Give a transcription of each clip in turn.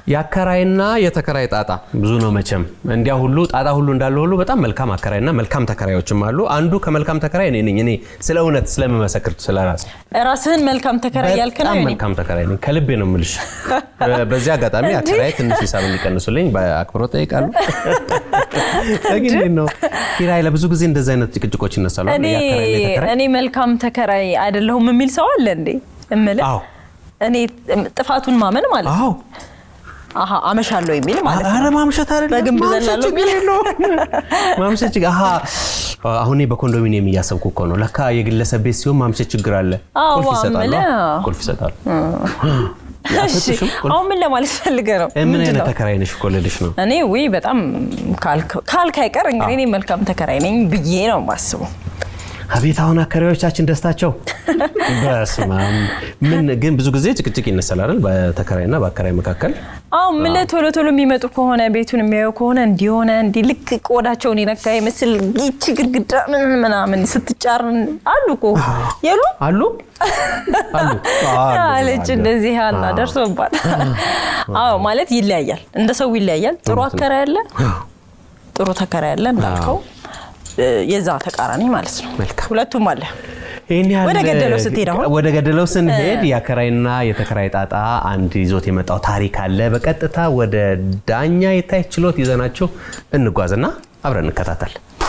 የአከራይና የተከራይ ጣጣ ብዙ ነው መቼም። እንዲያ ሁሉ ጣጣ ሁሉ እንዳለ ሁሉ በጣም መልካም አከራይና መልካም ተከራዮችም አሉ። አንዱ ከመልካም ተከራይ እኔ ነኝ። እኔ ስለ እውነት ስለምመሰክር ስለ ራሴ ራስህን መልካም ተከራይ ያልክ ነው በጣም የኔ? መልካም ተከራይ ነኝ። ከልቤ ነው የምልሽ። በዚህ አጋጣሚ አከራይ ትንሽ ሂሳብ እንዲቀንሱልኝ በአክብሮት ጠይቃለሁ። ግን እንዴት ነው ኪራይ ለብዙ ጊዜ እንደዚህ አይነት ጭቅጭቆች ይነሳሉ። አይደል? እኔ የአከራይና የተከራይ እኔ መልካም ተከራይ አይደለሁም የሚል ሰው አለ እንዴ? እምልህ አዎ እኔ ጥፋቱን ማመን ማለት ነው። አዎ አሀ አመሻለሁ የሚል ማለት ነው። አረ ማምሸት አይደለም በግንብ ማምሸት ዘላለሁ ችግር የለውም። ማምሸት ችግር አሀ አሁን እኔ በኮንዶሚኒየም እያሰብኩ እኮ ነው። ለካ የግለሰብ ቤት ሲሆን ማምሸት ችግር አለ። አዎ፣ ቁልፍ ይሰጣሉ። አምልህ። ቁልፍ ይሰጣሉ። እሺ አልሰጡሽም? ቁልፍ? አሁን ምን ለማለት ፈልገህ ነው? ምን ምንድን አይነት ነው? ተከራይ ነሽ እኮ ልልሽ ነው። እኔ ውይ በጣም ካልክ- ካልክ አይቀር እንግዲህ እኔ መልካም ተከራይ ነኝ ብዬ ነው የማስበው። አቤት አሁን አከራዮቻችን ደስታቸው በስመ አብ። ምን ግን ብዙ ጊዜ ጭቅጭቅ ይነሳል አይደል? በተከራይና በአከራይ መካከል አዎ ምልህ ቶሎ ቶሎ የሚመጡ ከሆነ ቤቱን የሚያዩ ከሆነ እንዲሆነ እንዲ ልክ ቆዳቸውን የነካ ይመስል ይቺ ግድግዳ ምን ምናምን ስትጫር አሉ እኮ የሉ አሉ አሉ አሉ፣ አለች አሉ። እንደዚህ ያላ ደርሶባት። አዎ ማለት ይለያያል፣ እንደ ሰው ይለያያል። ጥሩ እውነት ነው። አከራይ አለ፣ ጥሩ ተከራይ አለ እንዳልከው እ፣ የዛ ተቃራኒ ማለት ነው። መልካም። ሁለቱም አለ። ይህን ያህል ወደ ገደለው ስትሄድ አሁን? ወደ ገደለው ስንሄድ የአከራይና የተከራይ ጣጣ አንድ ይዞት የመጣው ታሪክ አለ። በቀጥታ ወደ ዳኛ የታይ ችሎት ይዘናቸው እንጓዝና አብረን እንከታተል።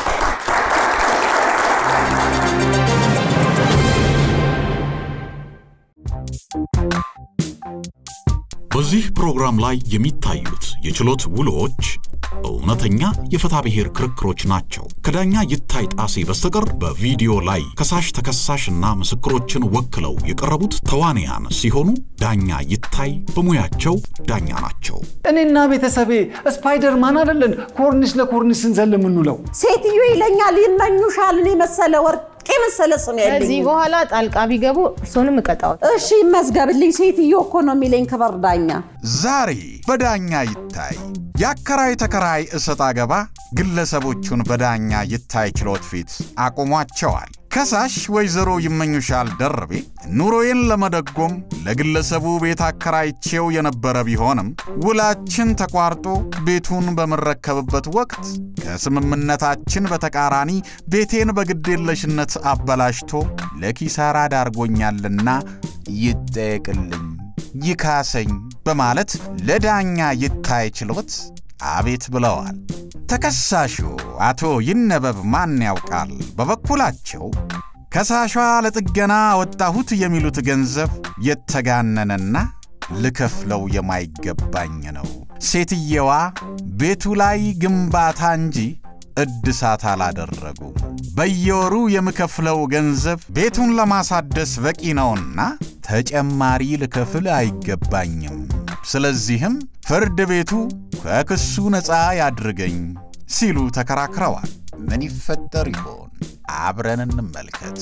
በዚህ ፕሮግራም ላይ የሚታዩት የችሎት ውሎች እውነተኛ የፍትሐ ብሔር ክርክሮች ናቸው። ከዳኛ ይታይ ጣሴ በስተቀር በቪዲዮ ላይ ከሳሽ ተከሳሽና ምስክሮችን ወክለው የቀረቡት ተዋንያን ሲሆኑ ዳኛ ይታይ በሙያቸው ዳኛ ናቸው። እኔና ቤተሰቤ ስፓይደርማን አይደለን ኮርኒስ ለኮርኒስ ስንዘል የምንውለው። ሴትዮ ይለኛል ይመኙሻል የመሰለ ወርቅ የመሰለ ስም ከዚህ ያለኝ። በኋላ ጣልቃ ቢገቡ እርሶንም እቀጣዎት። እሺ ይመዝገብልኝ። ሴትዮ እኮ ነው የሚለኝ ክበር ዳኛ። ዛሬ በዳኛ ይታይ የአከራይ ተከራይ እሰጥ አገባ ግለሰቦቹን በዳኛ ይታይ ችሎት ፊት አቁሟቸዋል። ከሳሽ ወይዘሮ ይመኙሻል ደርቤ ኑሮዬን ለመደጎም ለግለሰቡ ቤት አከራይቼው የነበረ ቢሆንም ውላችን ተቋርጦ ቤቱን በምረከብበት ወቅት ከስምምነታችን በተቃራኒ ቤቴን በግዴለሽነት አበላሽቶ ለኪሳራ ዳርጎኛልና ይጠየቅልኝ ይካሰኝ በማለት ለዳኛ ይታይ ችሎት አቤት ብለዋል። ተከሳሹ አቶ ይነበብ ማን ያውቃል በበኩላቸው ከሳሿ ለጥገና ወጣሁት የሚሉት ገንዘብ የተጋነነና ልከፍለው የማይገባኝ ነው። ሴትየዋ ቤቱ ላይ ግንባታ እንጂ እድሳት አላደረጉም። በየወሩ የምከፍለው ገንዘብ ቤቱን ለማሳደስ በቂ ነውና ተጨማሪ ልከፍል አይገባኝም። ስለዚህም ፍርድ ቤቱ ከክሱ ነፃ ያድርገኝ ሲሉ ተከራክረዋል። ምን ይፈጠር ይሆን? አብረን እንመልከት።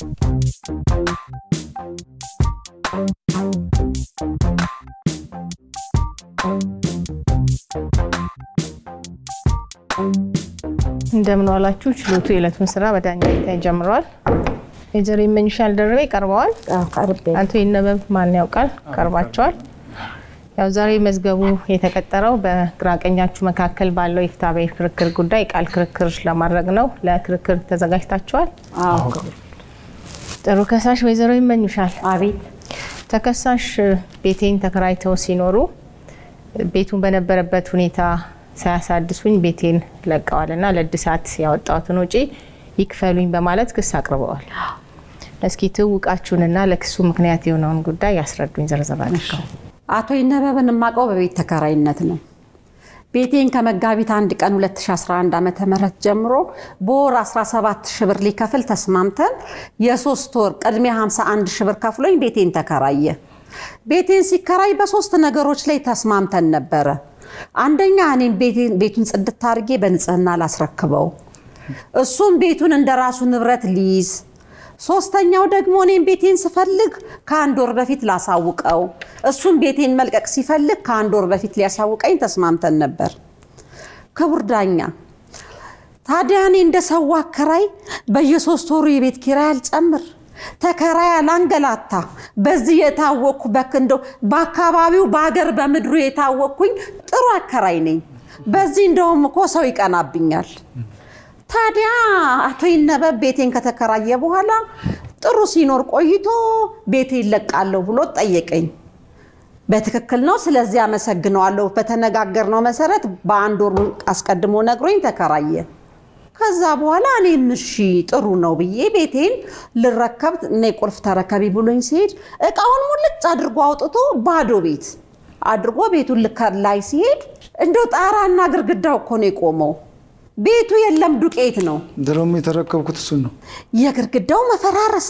እንደምን ዋላችሁ። ችሎቱ የዕለቱን ስራ በዳኛ ይታይ ጀምረዋል። ወይዘሮ ይመኙሻል ደርቤ ቀርበዋል። አቶ ይነበብ ማን ያውቃል ቀርባቸዋል። ያው ዛሬ መዝገቡ የተቀጠረው በግራ ቀኛችሁ መካከል ባለው የፍትሐ ብሔር ክርክር ጉዳይ ቃል ክርክር ለማድረግ ነው። ለክርክር ተዘጋጅታችኋል? ጥሩ። ከሳሽ ወይዘሮ ይመኙሻል አቤት ተከሳሽ ቤቴን ተከራይተው ሲኖሩ ቤቱን በነበረበት ሁኔታ ሳያሳድሱኝ ቤቴን ለቀዋል እና ለእድሳት ያወጣሁትን ውጪ ይክፈሉኝ በማለት ክስ አቅርበዋል። እስኪ ትውቃችሁንና ለክሱ ምክንያት የሆነውን ጉዳይ ያስረዱኝ ዘርዘር አድርገው። አቶ ይነበብን የማውቀው በቤት ተከራይነት ነው። ቤቴን ከመጋቢት አንድ ቀን 2011 ዓ ም ጀምሮ በወር 17 ሺህ ብር ሊከፍል ተስማምተን የሶስት ወር ቅድሚያ 51 ሺህ ብር ከፍሎኝ ቤቴን ተከራየ። ቤቴን ሲከራይ በሶስት ነገሮች ላይ ተስማምተን ነበረ። አንደኛ እኔም ቤቴን- ቤቱን ጽድት አድርጌ በንጽህና ላስረክበው፣ እሱም ቤቱን እንደ ራሱ ንብረት ሊይዝ ሶስተኛው ደግሞ እኔም ቤቴን ስፈልግ ከአንድ ወር በፊት ላሳውቀው፣ እሱም ቤቴን መልቀቅ ሲፈልግ ከአንድ ወር በፊት ሊያሳውቀኝ ተስማምተን ነበር። ክቡር ዳኛ፣ ታዲያ እኔ እንደ ሰው አከራይ በየሶስት ወሩ የቤት ኪራይ አልጨምር፣ ተከራይ አላንገላታ። በዚህ የታወቅኩ በክንዶ በአካባቢው በሀገር በምድሩ የታወቅኩኝ ጥሩ አከራይ ነኝ። በዚህ እንደውም እኮ ሰው ይቀናብኛል። ታዲያ አቶ ይነበብ ቤቴን ከተከራየ በኋላ ጥሩ ሲኖር ቆይቶ ቤቴ ይለቃለሁ ብሎ ጠየቀኝ። በትክክል ነው። ስለዚህ አመሰግነዋለሁ። በተነጋገርነው መሰረት በአንድ ወር አስቀድሞ ነግሮኝ ተከራየ። ከዛ በኋላ እኔም እሺ ጥሩ ነው ብዬ ቤቴን ልረከብ እኔ ቁልፍ ተረከቢ ብሎኝ ሲሄድ እቃውን ሙልጭ አድርጎ አውጥቶ ባዶ ቤት አድርጎ ቤቱን ልከር ላይ ሲሄድ እንደው ጣራና ግርግዳው እኮ ነው የቆመው። ቤቱ የለም ዱቄት ነው። ድሮም የተረከብኩት እሱን ነው። የግድግዳው መፈራረስ፣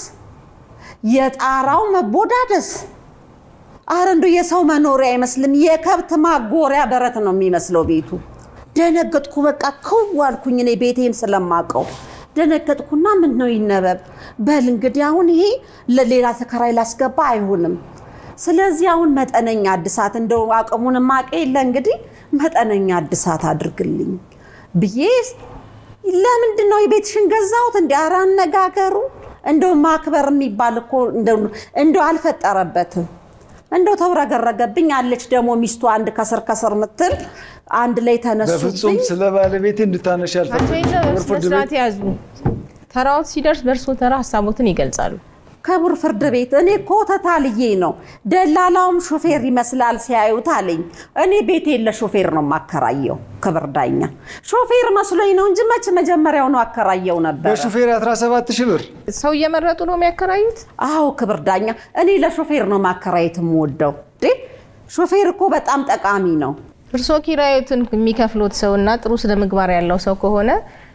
የጣራው መቦዳደስ፣ አረ እንደው የሰው መኖሪያ አይመስልም። የከብት ማጎሪያ በረት ነው የሚመስለው ቤቱ። ደነገጥኩ። በቃ ክው አልኩኝ። እኔ ቤቴን ስለማቀው ደነገጥኩና ምን ነው ይነበብ በል እንግዲህ አሁን ይሄ ለሌላ ተከራይ ላስገባ አይሆንም። ስለዚህ አሁን መጠነኛ እድሳት እንደው አቅሙን ማቀ የለ እንግዲህ መጠነኛ እድሳት አድርግልኝ ብዬ ለምንድን ነው የቤትሽን ገዛሁት? እንዲ ኧረ አነጋገሩ እንደው ማክበር የሚባል እኮ እንደው አልፈጠረበትም። እንደው ተውረገረገብኝ። አለች ደግሞ ሚስቱ አንድ ከስር ከስር ምትል አንድ ላይ ተነሱብኝ። በፍጹም ስለ ባለቤቴ እንድታነሽ አቶ አልፈልግም። ይነበብ ክቡር ፍርድ ስነስርዓት ቤት ያዙ። ተራዎት ሲደርስ በእርሶ ተራ ሀሳቦትን ይገልጻሉ። ክቡር ፍርድ ቤት እኔ እኮ ተታልዬ ነው። ደላላውም ሾፌር ይመስላል ሲያዩት አለኝ። እኔ ቤቴን ለሾፌር ነው የማከራየው። ክብር ዳኛ ሾፌር መስሎኝ ነው እንጂ መች መጀመሪያው ነው አከራየው ነበር። በሹፌር 17 ሺህ ብር ሰው እየመረጡ ነው የሚያከራዩት። አዎ ክብር ዳኛ፣ እኔ ለሾፌር ነው ማከራየት የምወደው። እንዴ ሾፌር እኮ በጣም ጠቃሚ ነው። እርሶ ኪራዮትን የሚከፍሉት ሰው እና ጥሩ ስነ ምግባር ያለው ሰው ከሆነ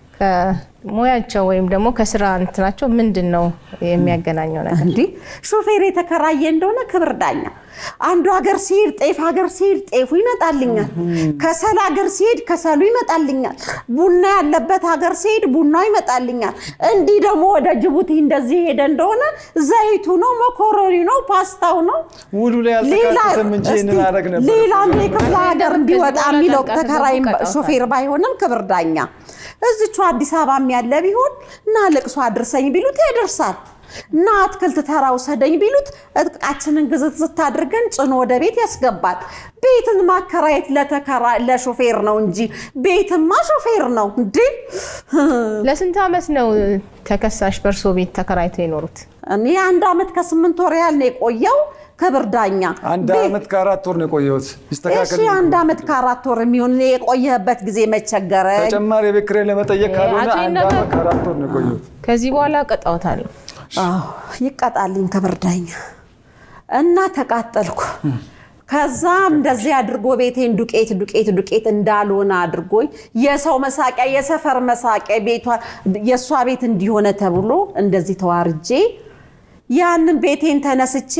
ከሙያቸው ወይም ደግሞ ከስራ እንትናቸው ምንድን ነው የሚያገናኘው ነገር? እንዲህ ሾፌር የተከራየ እንደሆነ ክብር ዳኛ አንዱ ሀገር ሲሄድ ጤፍ ሀገር ሲሄድ ጤፉ ይመጣልኛል። ከሰል ሀገር ሲሄድ ከሰሉ ይመጣልኛል። ቡና ያለበት ሀገር ሲሄድ ቡናው ይመጣልኛል። እንዲህ ደግሞ ወደ ጅቡቲ እንደዚህ ሄደ እንደሆነ ዘይቱ ነው፣ መኮረኒ ነው፣ ፓስታው ነው። ውሉ ላይ አልተካተተም እንጂ ይህንን አደረግ ነበር። ሌላም የክፍለ ሀገር ቢወጣ በኋላ የሚለው ተንቀሳቅሶ ተከራይ ቀጠውታል። ሾፌር ባይሆንም ክብር ዳኛ እዝቹ አዲስ አበባም ያለ ቢሆን እና ለቅሶ አድርሰኝ ቢሉት ያደርሳል። እና አትክልት ተራ ውሰደኝ ቢሉት እቃችንን ግዝት ዝት አድርገን ጭኖ ወደ ቤት ያስገባል። ቤትን ማከራየት ለተከራ ለሾፌር ነው እንጂ ቤትማ ሾፌር ነው እንዴ? ለስንት ዓመት ነው ተከሳሽ በእርሶ ቤት ተከራይተው የኖሩት? እኔ አንድ ዓመት ከስምንት ወር ያህል ነው የቆየው። ክብር ዳኛ አንድ ቤት- ዓመት ከአራት ወር ነው የቆየሁት። እሺ ይስተካከል። አንድ ዓመት ከአራት ወር የሚሆን እኔ የቆየህበት ጊዜ መቸገረኝ። ተጨማሪ የቤት ኪራይ ለመጠየቅ ካልሆነ አቶ አንድ ይነበብ- ዓመት ከአራት ወር ነው የቆየሁት። ከዚህ በኋላ ቀጣውታለሁ። አዎ ይቀጣልኝ ክብር ዳኛ እና ተቃጠልኩ። ከዛም እንደዚህ አድርጎ ቤቴን ዱቄት ዱቄት ዱቄት እንዳልሆነ አድርጎኝ የሰው መሳቂያ የሰፈር መሳቂያ ቤቷ የእሷ ቤት እንዲሆነ ተብሎ እንደዚህ ተዋርጄ ያንን ቤቴን ተነስቼ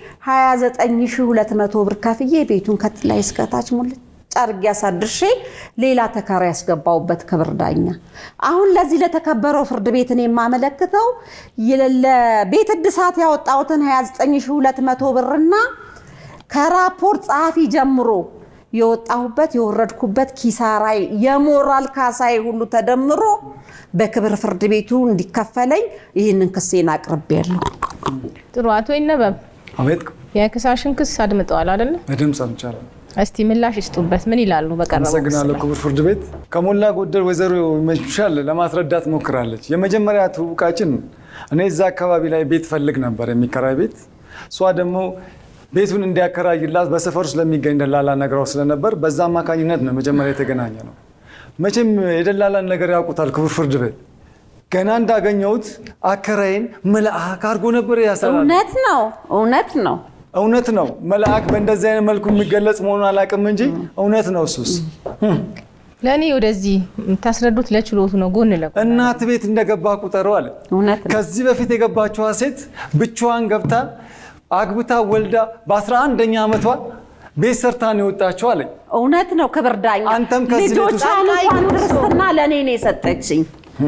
29200 ብር ከፍዬ ቤቱን ከጥላይ እስከታች ሙልጭ አድርጌ አሳድርሼ ሌላ ተከራይ ያስገባውበት ክብር ዳኛ። አሁን ለዚህ ለተከበረው ፍርድ ቤት እኔ የማመለክተው ለቤት እድሳት ያወጣሁትን 29200 ብርና ከራፖርት ጸሐፊ ጀምሮ የወጣሁበት የወረድኩበት ኪሳራይ የሞራል ካሳይ ሁሉ ተደምሮ በክብር ፍርድ ቤቱ እንዲከፈለኝ ይህንን ክሴን አቅርቤያለሁ። ጥሩ። አቶ ይነበብ አቤት የክሳሽን ክስ አድምጠዋል አይደለ? በድምፅ ሰምቻለሁ። እስቲ ምላሽ ይስጡበት። ምን ይላሉ? በቀረበው ክስ አመሰግናለሁ ላይ? ክቡር ፍርድ ቤት። ከሞላ ጎደል ወይዘሮ ይመቹሻል ለማስረዳት ሞክራለች። የመጀመሪያ ትውውቃችን እኔ እዛ አካባቢ ላይ ቤት ፈልግ ነበር፣ የሚከራይ ቤት። እሷ ደግሞ ቤቱን እንዲያከራይላት በሰፈር ውስጥ ለሚገኝ ደላላ ነግራው ስለነበር በዛ አማካኝነት ነው መጀመሪያ የተገናኘ ነው። መቼም የደላላን ነገር ያውቁታል ክቡር ፍርድ ቤት። ገና እንዳገኘሁት አከራይን መልአክ አድርጎ ነበር ያሰራል። እውነት ነው፣ እውነት ነው። እውነት ነው። መልአክ በእንደዚህ አይነት መልኩ የሚገለጽ መሆኑን አላውቅም እንጂ እውነት ነው እሱስ ለእኔ ወደዚህ የምታስረዱት ለችሎቱ ነው። ጎን ለጎን እናት ቤት እንደገባ ቁጠረው አለ። እውነት ነው። ከዚህ በፊት የገባችዋ ሴት ብቻዋን ገብታ አግብታ ወልዳ በ11ኛ ዓመቷ ቤት ሰርታ ነው የወጣችው አለኝ። እውነት ነው። ክብር ዳኛ አንተም ከዚህ ቤት ውስጥ- ልጆቿን እንኳን ክርስትና ለእኔ ነው የሰጠችኝ።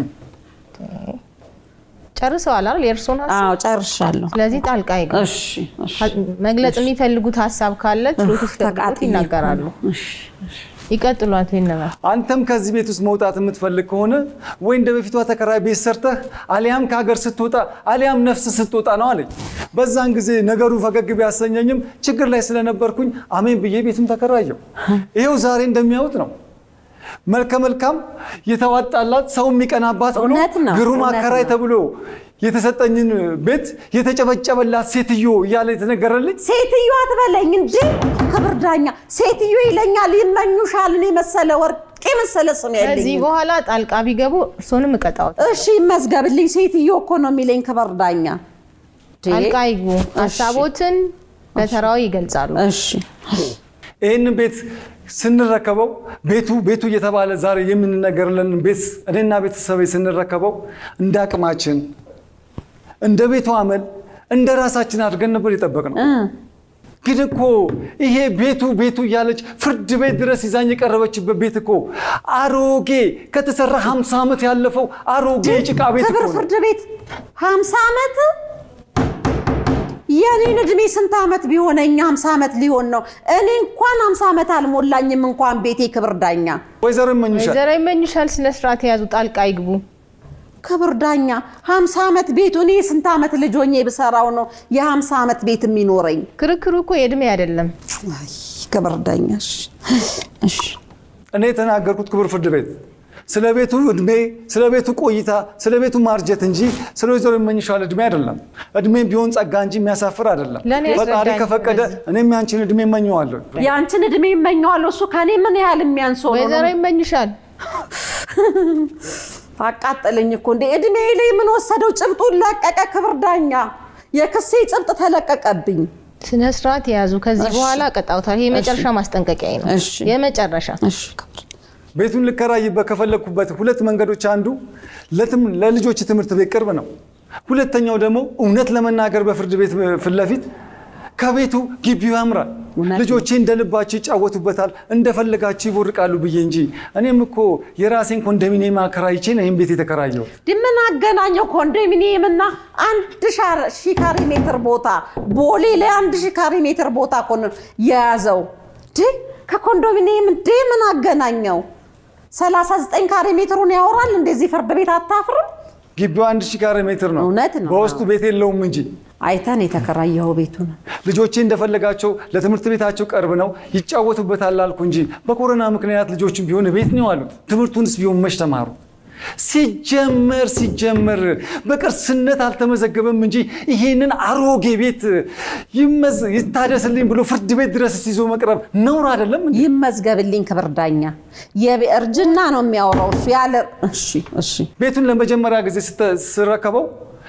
ጨርሰዋል አይደል? የእርሶን ሀሳብ። አዎ ጨርሻለሁ። ስለዚህ ጣልቃ ይገቡ። እሺ እሺ። መግለጽ የሚፈልጉት ሀሳብ ካለ ችሎቱ ሲፈቅድሎት ተቃጥዬ ይናገራሉ። እሺ እሺ። ይቀጥሉ አቶ ይነበብ። አንተም ከዚህ ቤት ውስጥ መውጣት የምትፈልግ ከሆነ ወይ እንደ በፊቷ ተከራይ ቤት ሰርተህ አሊያም ከሀገር ስትወጣ አሊያም ነፍስ ስትወጣ ነው አለኝ። በዛን ጊዜ ነገሩ ፈገግ ቢያሰኘኝም ችግር ላይ ስለነበርኩኝ አሜን ብዬ ቤቱን ተከራየው። ይሄው ዛሬ እንደሚያዩት ነው። መልከ መልካም የተዋጣላት ሰው የሚቀናባት ብሎ እውነት ነው፣ ግሩም እውነት አከራይ ነው። ተብሎ የተሰጠኝን ቤት የተጨበጨበላት ሴትዮ እያለ የተነገረልኝ ሴትዮ አትበለኝ እንዴ! ክብር ዳኛ ሴትዮ ይለኛል። ይመኙሻል። እኔ መሰለ ወርቅ የመሰለ ስም ከዚህ ያለኝ በኋላ ጣልቃ ቢገቡ እርሶንም እቀጣዎት። እሺ ይመዝገብልኝ። ሴትዮ እኮ ነው የሚለኝ ክብር ዳኛ። እንዴ! ጣልቃ ይግቡ። ሀሳቦትን በተራው ይገልጻሉ። እሺ ይህንን ቤት ስንረከበው ቤቱ ቤቱ እየተባለ ዛሬ የምንነገርለን ቤት እኔና ቤተሰቤ ስንረከበው እንደ አቅማችን እንደ ቤቱ አመል እንደ ራሳችን አድርገን ነበር የጠበቅነው። ግን እኮ ይሄ ቤቱ ቤቱ እያለች ፍርድ ቤት ድረስ ይዛኝ የቀረበችበት ቤት እኮ አሮጌ ከተሰራ 50 ዓመት ያለፈው አሮጌ የጭቃ ቤት እኮ ክብር ነው። ፍርድ ቤት ሀምሳ ዓመት የኔን እድሜ ስንት ዓመት ቢሆነኝ ሀምሳ ዓመት ሊሆን ነው። እኔ እንኳን ሀምሳ ዓመት አልሞላኝም እንኳን ቤቴ ክብር ዳኛ ወይዘሮ ይመኙሻል ወይዘሮ ይመኙሻል ስነ ስርዓት የያዙ ጣልቃ ይግቡ። ክብር ዳኛ ሀምሳ ዓመት ቤቱ እኔ ስንት ዓመት ልጅ ሆኜ ብሰራው ነው የሀምሳ ዓመት ቤት የሚኖረኝ? ክርክሩ እኮ የእድሜ አይደለም። አይ ክብር ዳኛ እሺ፣ እሺ እኔ የተናገርኩት ክቡር ፍርድ ቤት ስለ ቤቱ እድሜ፣ ስለ ቤቱ ቆይታ፣ ስለ ቤቱ ማርጀት እንጂ ስለ ወይዘሮ ይመኝሻል እድሜ አይደለም። እድሜም ቢሆን ጸጋ እንጂ የሚያሳፍር አይደለም። ለእኔ ፈጣሪ ያስረዳኝ ከፈቀደ በዚህ። እኔም ያንቺን እድሜ እመኘዋለሁ። ያንቺን እድሜ ይመኘዋለሁ። እሱ ከኔ ምን ያህል የሚያንሰው ነው? ወይዘሮ ይመኙሻል አቃጠለኝ እኮ እንደ እድሜ ላይ ምን ወሰደው? ጭብጡን ለቀቀ። ክብር ዳኛ የክሴ ጭብጥ ተለቀቀብኝ። ስነ ስርዓት የያዙ። ከዚህ እሺ። በኋላ ቀጣውታል። ይሄ የመጨረሻ ማስጠንቀቂያ ነው። እሺ። የመጨረሻ እሺ ክብር ቤቱን ልከራይበት ከፈለግኩበት ሁለት መንገዶች አንዱ ለትም- ለልጆች ትምህርት ቤት ቅርብ ነው። ሁለተኛው ደግሞ እውነት ለመናገር በፍርድ ቤት ፊት ለፊት ከቤቱ ግቢው ያምራል። እውነት ነው። ልጆቼ እንደ ልባቸው ይጫወቱበታል፣ እንደፈለጋቸው ይቦርቃሉ ብዬ እንጂ እኔም እኮ የራሴን ኮንዶሚኒየም አከራይቼ ነው ይህን ቤት የተከራየሁት። ምን አገናኘው ኮንዶሚኒየም እና አንድ ሻር- ሺህ ካሬ ሜትር ቦታ ቦሌ ላይ አንድ ሺህ ካሬ ሜትር ቦታ እኮ ነው የያዘው ድ ከኮንዶሚኒየም እንዴ ምን አገናኘው? 39 ካሬ ሜትሩን ያወራል። እንደዚህ ፍርድ ቤት አታፍርም? ግቢው አንድ ሺህ ካሬ ሜትር ነው። እውነት ነው። በውስጡ ቤት የለውም እንጂ አይተን የተከራየኸው ቤቱን ልጆቼ እንደፈለጋቸው ለትምህርት ቤታቸው ቅርብ ነው ይጫወቱበታል አልኩ እንጂ በኮሮና ምክንያት ልጆቹም ቢሆን ቤት ነው ያሉት። ትምህርቱንስ ቢሆን መች ተማሩ? ሲጀመር ሲጀመር በቅርስነት አልተመዘገበም እንጂ ይሄንን አሮጌ ቤት ይመዝ ይታደስልኝ ብሎ ፍርድ ቤት ድረስ ይዞ መቅረብ ነውር አይደለም እንዴ? ይመዝገብልኝ ክብር ዳኛ። የቤ- እርጅና ነው የሚያወራው እሱ ያለ እሺ እሺ ቤቱን ለመጀመሪያ ጊዜ ስተ- ስረከበው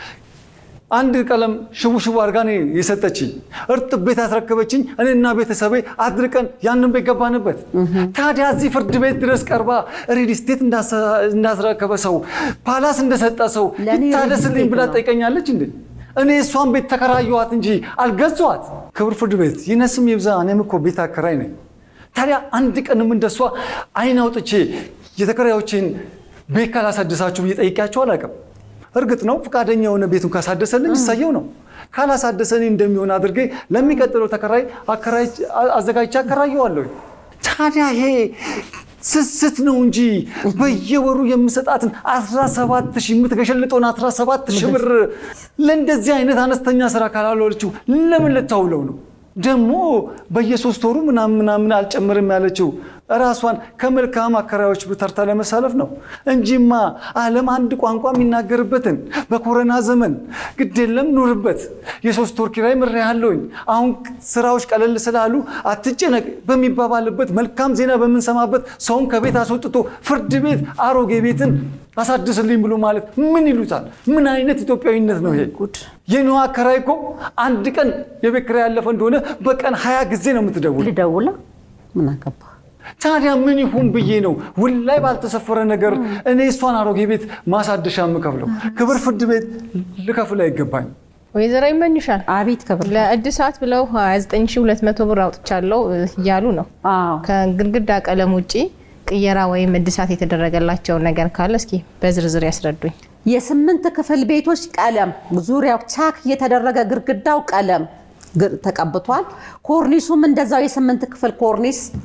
አንድ ቀለም ሽቡ ሽቡ አድርጋ ነው የሰጠችኝ። እርጥብ ቤት አስረከበችኝ። እኔና ቤተሰቤ አድርቀን ያንን ቤት ገባንበት። ታዲያ እዚህ ፍርድ ቤት ድረስ ቀርባ ሪል ስቴት እንዳስረከበ ሰው ፓላስ እንደሰጠ ሰው ለእኔ ይታደስልኝ ሪል ብላ ስቴት ነው። ጠይቀኛለች እንዴ? እኔ እሷን ቤት ተከራየኋት እንጂ አልገዛኋት። ክብር ፍርድ ቤት ይነስም ይብዛ፣ እኔም እኮ ቤት አከራይ ነኝ። ታዲያ አንድ ቀንም እንደሷ አይን አውጥቼ የተከራዮችን ቤት ካላሳደሳችሁ ብዬ ጠይቄያቸው አላውቅም። እርግጥ ነው ፈቃደኛ የሆነ ቤቱን ካሳደሰልኝ ይሳየው ነው። ካላሳደሰልኝ እንደሚሆን አድርጌ ለሚቀጥለው ተከራይ አከራይ አዘጋጅቼ አከራየዋለሁ። ታዲያ ይሄ ስስት ነው እንጂ በየወሩ የምሰጣትን 17 ሺህ የምትገሸልጠውን 17 ሺህ ብር ለእንደዚህ አይነት አነስተኛ ስራ ካላለችው ለምን ልታውለው ነው? ደግሞ በየሶስት ወሩ ምናምን ምናምን አልጨምርም ያለችው ራሷን ከመልካም አከራዮች ተርታ ለመሳለፍ ነው እንጂማ ዓለም አንድ ቋንቋ የሚናገርበትን በኮረና ዘመን ግድ የለም ኑርበት፣ የሶስት ወር ኪራይ ምሬሃለሁኝ፣ አሁን ስራዎች ቀለል ስላሉ አትጨነቅ በሚባባልበት መልካም ዜና በምንሰማበት ሰውን ከቤት አስወጥቶ ፍርድ ቤት አሮጌ ቤትን አሳድስልኝ ብሎ ማለት ምን ይሉታል? ምን አይነት ኢትዮጵያዊነት ነው ይሄ? የኒዋ አከራይ እኮ አንድ ቀን የቤት ኪራይ ያለፈ እንደሆነ በቀን ሀያ ጊዜ ነው የምትደውል። ልደውላ ምን አገባ ታዲያ ምን ይሁን ብዬ ነው ውል ላይ ባልተሰፈረ ነገር እኔ እሷን አሮጌ ቤት ማሳደሻ የምከፍለው? ክብር ፍርድ ቤት ልከፍል አይገባኝ። ወይዘሮ ይመኙሻል አቤት ክብር ለእድሳት ብለው 29200 ብር አውጥቻለሁ እያሉ ነው። አዎ ከግድግዳ ቀለም ውጪ ቅየራ ወይም እድሳት የተደረገላቸውን ነገር ካለ እስኪ በዝርዝር ያስረዱኝ። የስምንት ክፍል ቤቶች ቀለም ዙሪያው ቻክ የተደረገ ግድግዳው ቀለም ግር- ተቀብቷል። ኮርኒሱም እንደዛው የስምንት ክፍል ኮርኒስ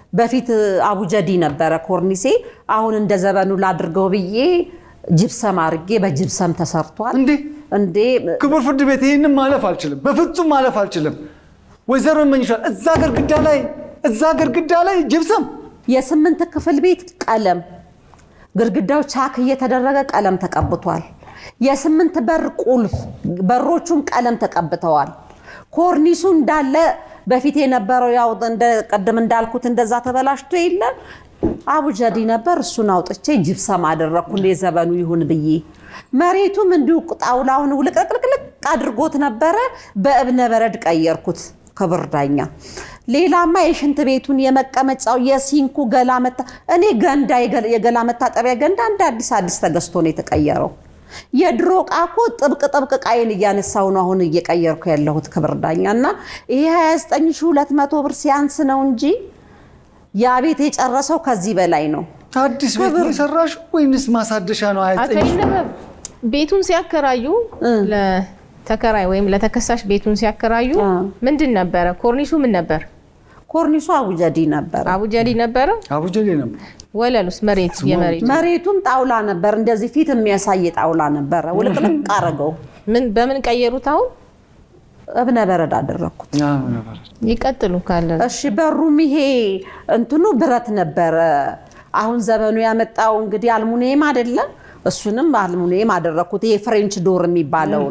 በፊት አቡጀዲ ነበረ ኮርኒሴ። አሁን እንደ ዘበኑ ላድርገው ብዬ ጅብሰም አድርጌ በጅብሰም ተሰርቷል። እንዴ እንዴ ክቡር ፍርድ ቤት ይህንን ማለፍ አልችልም፣ በፍጹም ማለፍ አልችልም። ወይዘሮ ይመኝሻል እዛ ግድግዳ ላይ እዛ ግድግዳ ላይ ጅብሰም የስምንት ክፍል ቤት ቀለም ግድግዳው ቻክ እየተደረገ ቀለም ተቀብቷል። የስምንት በር ቁልፍ በሮቹም ቀለም ተቀብተዋል። ኮርኒሱ እንዳለ በፊት የነበረው ያው እንደ ቅድም እንዳልኩት እንደዛ ተበላሽቶ የለ አቡጀዲ ነበር። እሱን አውጥቼ ጅብሰም አደረግኩ እንደ ዘበኑ ይሁን ብዬ። መሬቱም እንዲሁ ጣውላውን ውልቅልቅልቅ አድርጎት ነበረ። በእብነ በረድ ቀየርኩት። ክብር ዳኛ ሌላማ የሽንት ቤቱን የመቀመጫው የሲንኩ ገላ መታ እኔ ገንዳ የገላ መታጠቢያ ገንዳ እንደ አዲስ አዲስ ተገዝቶ ነው የተቀየረው። የድሮ ዕቃ እኮ ጥብቅ ጥብቅ ዕቃዬን እያነሳሁ ነው አሁን እየቀየርኩ ያለሁት ክብር ዳኛ እና ይሄ 29200 ብር ሲያንስ ነው እንጂ ያ ቤት የጨረሰው ከዚህ በላይ ነው። አዲስ ቤት ነው የሰራሽው ወይንስ ማሳደሻ ነው? አቶ አያጠኝሽ ይነበብ ቤቱን ሲያከራዩ ለተከራይ ወይም ለተከሳሽ ቤቱን ሲያከራዩ አ። ምንድን ነበረ? ኮርኒሱ ምን ነበር? ኮርኒሱ አቡጀዲ ነበር። አቡጀዲ ነበረ። አቡጀዴ ነበር። ወለሉስ መሬት የመሬት መሬቱም ጣውላ ነበር። እንደዚህ ፊት የሚያሳይ ጣውላ ነበረ። ውልቅልቅ አረገው። ምን በምን ቀየሩት? አሁን እብነ በረድ አደረግኩት። ያ ነበር። ይቀጥሉ ካለ እሺ በሩም ይሄ እንትኑ ብረት ነበረ። አሁን ዘመኑ ያመጣው እንግዲህ አልሙኒየም አይደለም። እሱንም አልሙኒየም አደረግኩት። ይሄ ፍሬንች ዶር የሚባለውን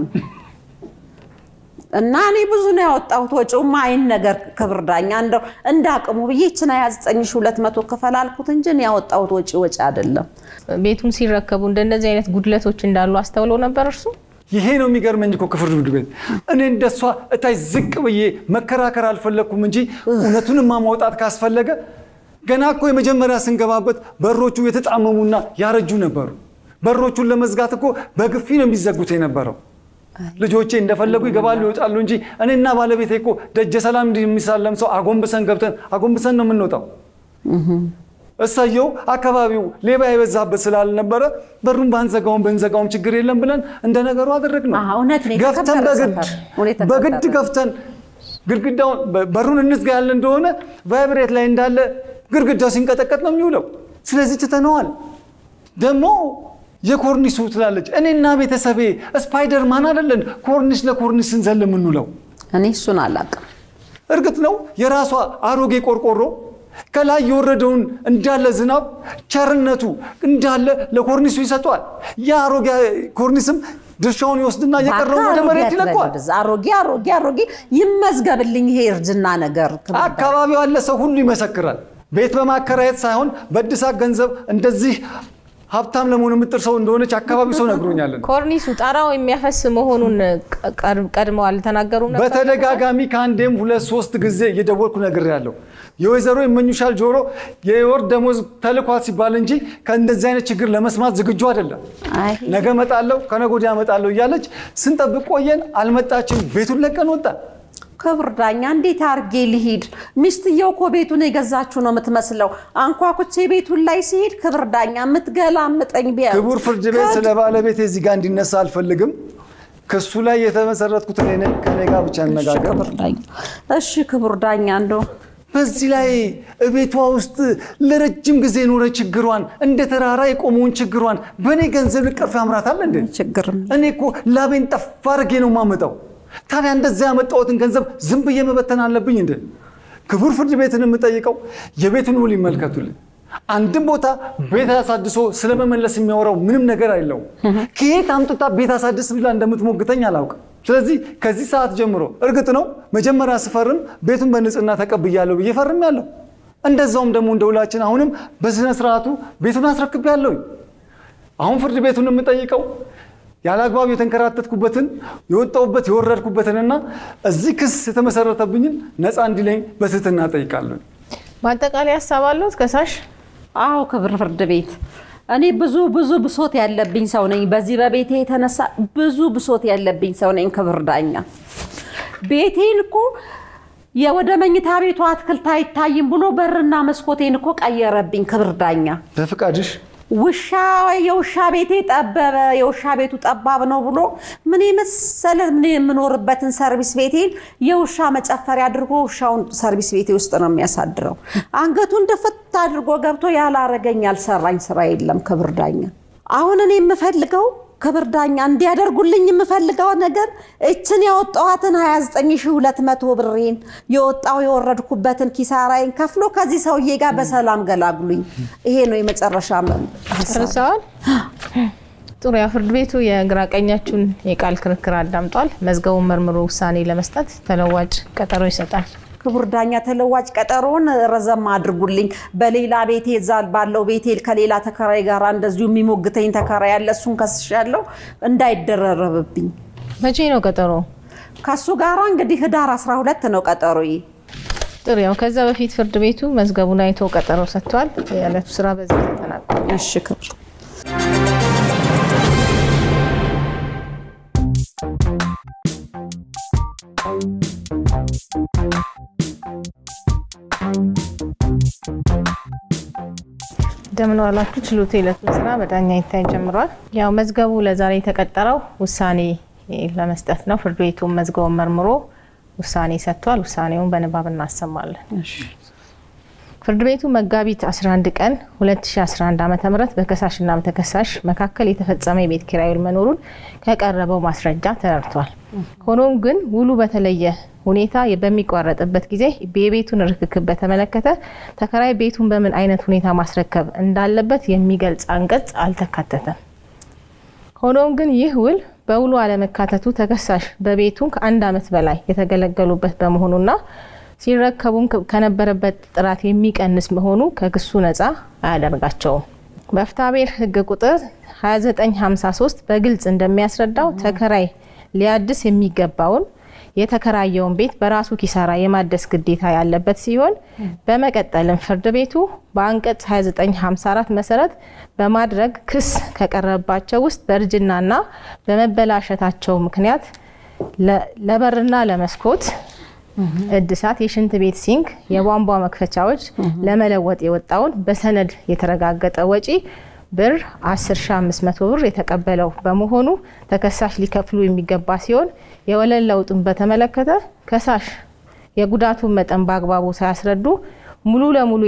እና እኔ ብዙ ነው ያወጣሁት። ወጪውማ አይን ነገር ክብር ዳኛ እንደው እንደ አቅሙ ብዬ ይችን 29200 ክፈል አልኩት እንጂ እኔ ያወጣሁት ወጪ ወጪ አይደለም። ቤቱን ሲረከቡ እንደነዚህ አይነት ጉድለቶች እንዳሉ አስተውለው ነበር እርሱ? ይሄ ነው የሚገርመኝ እኮ ክፍል ፍርድ ቤት እኔ እንደሷ እታች ዝቅ ብዬ መከራከር አልፈለግኩም እንጂ እውነቱንማ ማውጣት ካስፈለገ ገና እኮ የመጀመሪያ ስንገባበት በሮቹ የተጣመሙና ያረጁ ነበሩ። በሮቹን ለመዝጋት እኮ በግፊ ነው የሚዘጉት የነበረው። ልጆቼ እንደፈለጉ ይገባሉ ይወጣሉ እንጂ እኔና ባለቤቴ እኮ ደጀ ሰላም እንዲህ የሚሳለም ሰው አጎንብሰን ገብተን አጎንብሰን ነው የምንወጣው። እሰየው አካባቢው ሌባ የበዛበት ስላልነበረ በሩን ባንዘጋውም ብንዘጋውም ችግር የለም ብለን እንደ ነገሩ አደረግነው። አዎ፣ እውነት ነው። ገፍተን የተከበረ በግድ ሰፈር። እውነት የተከበረ በግድ ገፍተን ግድግዳውን በ- በሩን እንዝጋ ያለ እንደሆነ ቫይብሬት ላይ እንዳለ ግድግዳው ሲንቀጠቀጥ ነው የሚውለው። ስለዚህ ትተነዋል። ደግሞ የኮርኒሱ ትላለች። እኔና ቤተሰቤ ስፓይደር ማን አይደለን ኮርኒስ ለኮርኒስ ስንዘል የምንውለው። እኔ እሱን አላውቅም። እርግጥ ነው የራሷ አሮጌ ቆርቆሮ ከላይ የወረደውን እንዳለ ዝናብ ቸርነቱ እንዳለ ለኮርኒሱ ይሰጠዋል። ያ አሮጌ ኮርኒስም ድርሻውን ይወስድና እየቀረውን ወደ አሮጌ መሬት አትበል ይለቀዋል። ወደዛ። አሮጌ አሮጌ አሮጌ ይመዝገብልኝ ይሄ እርጅና ነገር ክብር ዳኛ። አካባቢው ያለ ሰው ሁሉ ይመሰክራል። ቤት በማከራየት ሳይሆን በእድሳት ገንዘብ እንደዚህ ሀብታም ለመሆን የምጥር ሰው እንደሆነች አካባቢው ሰው ነግሮኛለን። ኮርኒሱ ጣራው የሚያፈስ መሆኑን ቀድ- ቀድመው አልተናገሩም ነበር? በተደጋጋሚ ከአንዴም ሁለት ሶስት ጊዜ እየደወልኩ ነግሬያለሁ። የወይዘሮ ይመኙሻል ጆሮ የወር ደሞዝ ተልኳት ሲባል እንጂ ከእንደዚህ አይነት ችግር ለመስማት ዝግጁ አይደለም። አይ ነገ እመጣለሁ ከነገ ወዲያ እመጣለሁ እያለች ስንጠብቅ ቆየን። አልመጣችም። ቤቱን ለቀን ወጣን። ክብር ዳኛ እንዴት አድርጌ ልሂድ? ሚስትየው እኮ ቤቱን የገዛችሁ ነው የምትመስለው። አንኳኩቼ ቤቱን ላይ ሲሄድ ክብር ዳኛ የምትገላምጠኝ ቢያ ክቡር ፍርድ ቤት ስለ ባለቤት እዚህ ጋር እንዲነሳ አልፈልግም። ክሱ ላይ የተመሰረትኩት እኔ ነኝ። ከኔ ጋር ብቻ እንነጋገር። ክብር ዳኛ እሺ፣ ክቡር ዳኛ እንደው በዚህ ላይ እቤቷ ውስጥ ለረጅም ጊዜ የኖረ ችግሯን እንደ ተራራ የቆመውን ችግሯን በእኔ ገንዘብ ልቀፍ ያምራታል እንዴ? ችግርም እኔ እኮ ላቤን ጠፍ አድርጌ ነው የማመጣው። ታዲያ እንደዚያ ያመጣሁትን ገንዘብ ዝም ብዬ መበተን አለብኝ እንዴ? ክቡር ፍርድ ቤትን የምጠይቀው የቤቱን ውል ይመልከቱልኝ። አንድም ቦታ ቤት አሳድሶ ስለመመለስ የሚያወራው ምንም ነገር አይለውም። ከየት አምጥታ ቤት አሳድስ ብላ እንደምትሞግተኝ አላውቅም። ስለዚህ ከዚህ ሰዓት ጀምሮ እርግጥ ነው መጀመሪያ ስፈርም ቤቱን በንጽህና ተቀብያለሁ ብዬ ፈርሜያለሁ። እንደዛውም ደግሞ እንደ ውላችን አሁንም በስነ ስርዓቱ ቤቱን አስረክቤያለሁኝ። አሁን ፍርድ ቤቱን የምጠይቀው ያለ አግባብ የተንከራተትኩበትን የወጣሁበት የወረድኩበትንና እዚህ ክስ የተመሰረተብኝን ነፃ እንዲለኝ በትህትና እጠይቃለሁ። ማጠቃለያ ሀሳብ አለዎት ከሳሽ? አዎ ክብር ፍርድ ቤት እኔ ብዙ ብዙ ብሶት ያለብኝ ሰው ነኝ። በዚህ በቤቴ የተነሳ ብዙ ብሶት ያለብኝ ሰው ነኝ። ክብር ዳኛ ቤቴን እኮ የወደ መኝታ ቤቱ አትክልት አይታይም ብሎ በርና መስኮቴን እኮ ቀየረብኝ። ክብር ዳኛ በፍቃድሽ ውሻ የውሻ ቤቴ ጠበበ፣ የውሻ ቤቱ ጠባብ ነው ብሎ ምን የመሰለ ምን የምኖርበትን ሰርቪስ ቤቴን የውሻ መጨፈሪያ አድርጎ ውሻውን ሰርቪስ ቤቴ ውስጥ ነው የሚያሳድረው። አንገቱን ድፍት አድርጎ ገብቶ ያላረገኝ ያልሰራኝ ስራ የለም። ክብር ዳኛ አሁን እኔ የምፈልገው ክብር ዳኛ እንዲያደርጉልኝ የምፈልገው ነገር እችን ያወጣኋትን 29200 ብሬን የወጣው የወረድኩበትን ኪሳራዬን ከፍሎ ከዚህ ሰውዬ ጋር በሰላም ገላግሉኝ። ይሄ ነው የመጨረሻ ሀሳብ። ጨርሰዋል። ጥሩ። ያው ፍርድ ቤቱ የግራ ቀኛችሁን የቃል ክርክር አዳምጧል። መዝገቡን መርምሮ ውሳኔ ለመስጠት ተለዋጭ ቀጠሮ ይሰጣል። ክቡር ዳኛ ተለዋጭ ቀጠሮውን ረዘም አድርጉልኝ። በሌላ ቤቴ እዛ ባለው ቤቴ ከሌላ ተከራይ ጋር እንደዚሁ የሚሞግተኝ ተከራይ ያለ እሱን ከስሻለሁ እንዳይደረረብብኝ። መቼ ነው ቀጠሮ? ከሱ ጋር እንግዲህ ህዳር 12 ነው ቀጠሮዬ። ጥሩ። ያው ከዛ በፊት ፍርድ ቤቱ መዝገቡን አይቶ ቀጠሮ ሰጥቷል። የዕለቱ ስራ በዚህ ተጠናቋል። እሺ ክብር እንደምን ዋላችሁ። ችሎቱ የዕለቱን ስራ በዳኛ ይታይ ጀምሯል። ያው መዝገቡ ለዛሬ የተቀጠረው ውሳኔ ለመስጠት ነው። ፍርድ ቤቱም መዝገቡን መርምሮ ውሳኔ ሰጥቷል። ውሳኔውን በንባብ እናሰማለን። ፍርድ ቤቱ መጋቢት 11 ቀን 2011 ዓ.ም በከሳሽና በተከሳሽ መካከል የተፈጸመ የቤት ኪራይ ውል መኖሩን ከቀረበው ማስረጃ ተረድቷል። ሆኖም ግን ውሉ በተለየ ሁኔታ በሚቋረጥበት ጊዜ የቤቱን ርክክብ በተመለከተ ተከራይ ቤቱን በምን አይነት ሁኔታ ማስረከብ እንዳለበት የሚገልጽ አንቀጽ አልተካተተም። ሆኖም ግን ይህ ውል በውሉ አለመካተቱ ተከሳሽ በቤቱ ከአንድ ዓመት በላይ የተገለገሉበት በመሆኑና ሲረከቡም ከነበረበት ጥራት የሚቀንስ መሆኑ ከክሱ ነፃ አያደርጋቸውም። በፍትሐብሔር ሕግ ቁጥር 2953 በግልጽ እንደሚያስረዳው ተከራይ ሊያድስ የሚገባውን የተከራየውን ቤት በራሱ ኪሳራ የማደስ ግዴታ ያለበት ሲሆን በመቀጠልም ፍርድ ቤቱ በአንቀጽ 2954 መሰረት በማድረግ ክስ ከቀረበባቸው ውስጥ በእርጅናና በመበላሸታቸው ምክንያት ለበርና ለመስኮት እድሳት፣ የሽንት ቤት ሲንክ፣ የቧንቧ መክፈቻዎች ለመለወጥ የወጣውን በሰነድ የተረጋገጠ ወጪ ብር 10500 ብር የተቀበለው በመሆኑ ተከሳሽ ሊከፍሉ የሚገባ ሲሆን የወለል ለውጥን በተመለከተ ከሳሽ የጉዳቱን መጠን በአግባቡ ሳያስረዱ ሙሉ ለሙሉ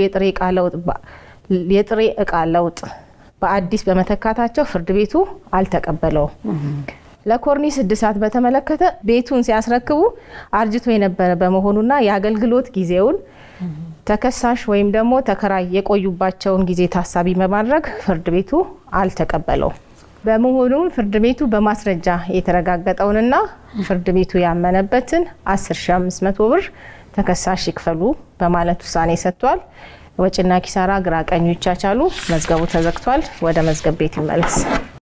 የጥሬ እቃ ለውጥ በአዲስ በመተካታቸው ፍርድ ቤቱ አልተቀበለውም። ለኮርኒስ እድሳት በተመለከተ ቤቱን ሲያስረክቡ አርጅቶ የነበረ በመሆኑና የአገልግሎት ጊዜውን ተከሳሽ ወይም ደግሞ ተከራይ የቆዩባቸውን ጊዜ ታሳቢ በማድረግ ፍርድ ቤቱ አልተቀበለውም። በመሆኑም ፍርድ ቤቱ በማስረጃ የተረጋገጠውንና ፍርድ ቤቱ ያመነበትን 10500 ብር ተከሳሽ ይክፈሉ በማለት ውሳኔ ሰጥቷል። ወጪና ኪሳራ ግራ ቀኙ ይቻቻሉ። መዝገቡ ተዘግቷል። ወደ መዝገብ ቤት ይመለስ።